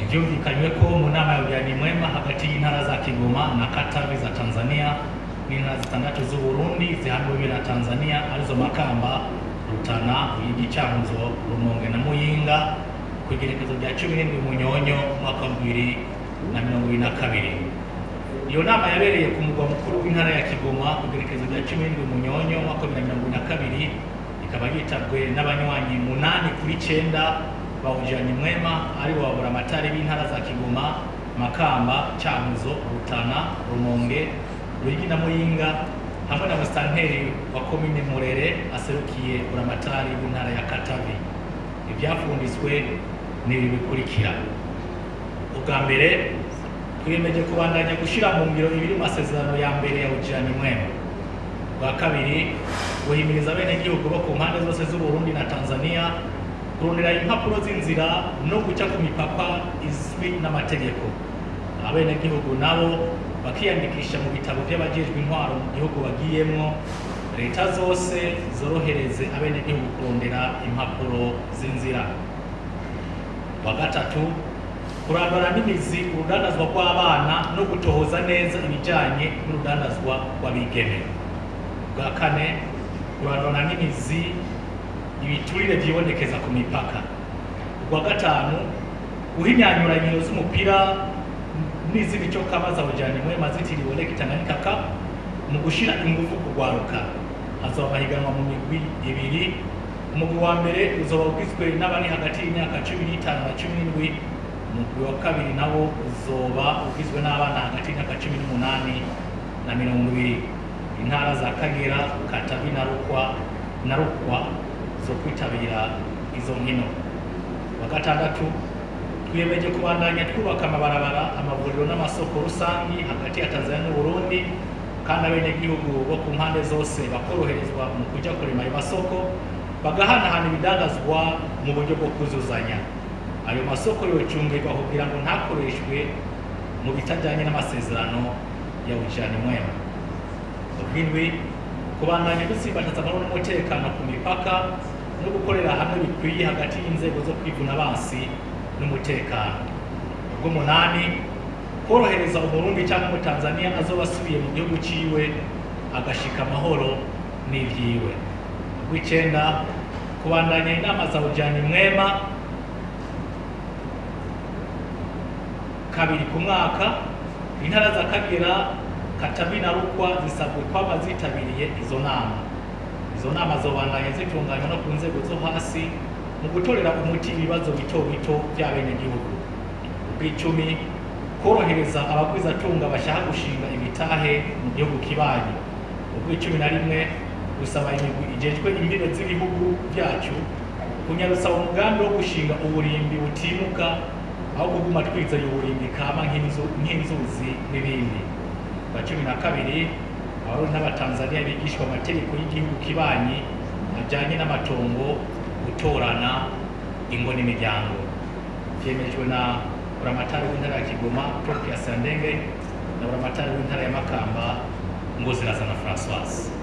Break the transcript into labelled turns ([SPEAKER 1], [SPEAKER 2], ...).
[SPEAKER 1] byumvikanywe ko mu nama ya ujyanye mwema hagati y'intara za kigoma na katavi za tanzania n'intara zitandatu z'uburundi zihambiwe na tanzania arizo makamba rutana uyigi cyanguzo rumonge na muyinga ku igerekezo rya cumi n'indwi munyonyo umwaka wa bibiri na mirongo ibiri na kabiri iyo nama yabereye ku mugwa mukuru w'intara ya kigoma ku igerekezo rya cumi n'indwi munyonyo umwaka wa bibiri na mirongo ibiri na kabiri ikaba yitabwe n'abanywanyi munani kuri cyenda bawujyanye mwema ari bo babura amatari b'intara za kigoma makamba cyanguzo rutana rumonge ruyigi na muyinga hamwe na musitanteri wa komine murere aserukiye buramatari w'intara ya katavi ibyafunditswe ni ibi bikurikira ubwa mbere twiyemeje kubandanya gushyira mu ngiro ibiri mu masezerano ya mbere ya ujyanye mwema bwa kabiri guhimiriza abenegihugu bo ku mpande zose z'uburundi na tanzania kurondera impapuro z'inzira no guca ku mipaka izwi n'amategeko abenegihugu nabo bakiyandikisha mu bitabo by'abajejwe intwaro mu gihugu bagiyemwo leta zose zorohereze abenegihugu kurondera impapuro z'inzira wa gatatu kurandura n'imizi urudandazwa rw'abana no gutohoza neza ibijyanye n'urudandazwa rw'abigeme bwa kane kurandura n'imizi ibiturire byibonekeza ku mipaka ubwa gatanu guhinyanyura inkino z'umupira n'iz'imico kama zawujyanye mwema zitiriwe leki tanganyika cup mu gushyira ingufu ku rwaruka hazaba amahiganwa mu migwi ibiri umugwi wa mbere uzoba ugizwe n'abari hagati y'imyaka cumi n'itanu na cumi n'indwi umugwi wa kabiri nawo uzoba ugizwe n'abana hagati y'imyaka cumi n'umunani na mirongo ibiri intara za kagera katavi na rukwa na rukwa zo kwitabira izo nkino wa gatandatu twiyemeje kubandanya twubaka amabarabara amavuriro n'amasoko rusangi hagati ya tanzania n'uburundi kandi abenegihugu bo ku mpande zose bakoroherezwa mu kujya kurema ayo masoko bagahanahana ibidandazwa mu buryo bwo kuzuzanya ayo masoko yocungirwa kugira ngo ntakoreshwe mu bitajyanye n'amasezerano ya ujyane mwema ubw'indwi kubandanya gutsimbataza amahoro n'umutekano ku mipaka no gukorera hamwe bikwiye hagati y'inzego zo kwivuna abansi n'umutekano ubw'umunani korohereza umurundi cyangwa umutanzaniya azoba asubiye mu gihugu ciwe agashika amahoro n'ivyiwe ubw'icenda kubandanya inama za ujyanye mwema kabiri ku mwaka intara za kagera katavi na rukwa zisabwe kwaba zitabiriye izo nama izo nama zobandanya zitunganywa no ku nzego zo hasi mu gutorera umuti ibibazo bito bito by'abenegihugu ubw'icumi korohereza abagwizatunga bashaka gushinga imitahe mu gihugu kibanyi ubw'icumi na rimwe gusaba imigwi ijejwe imbibe z'ibihugu byacu kunyarutsa umugambi wo gushinga uburimbi butimuka aho kuguma twizeye uburimbi kama nk'inzu- nk'inzuzi n'ibindi bwa cumi na kabiri abarundi n'abatanzaniya bigishwa amategeko y'igihugu kibanyi ajyanye n'amatongo gutorana ingo n'imiryango byemejwe na buramatari w'intara ya kigoma prof ya sandenge na buramatari w'intara ya makamba ngoziraza na françoise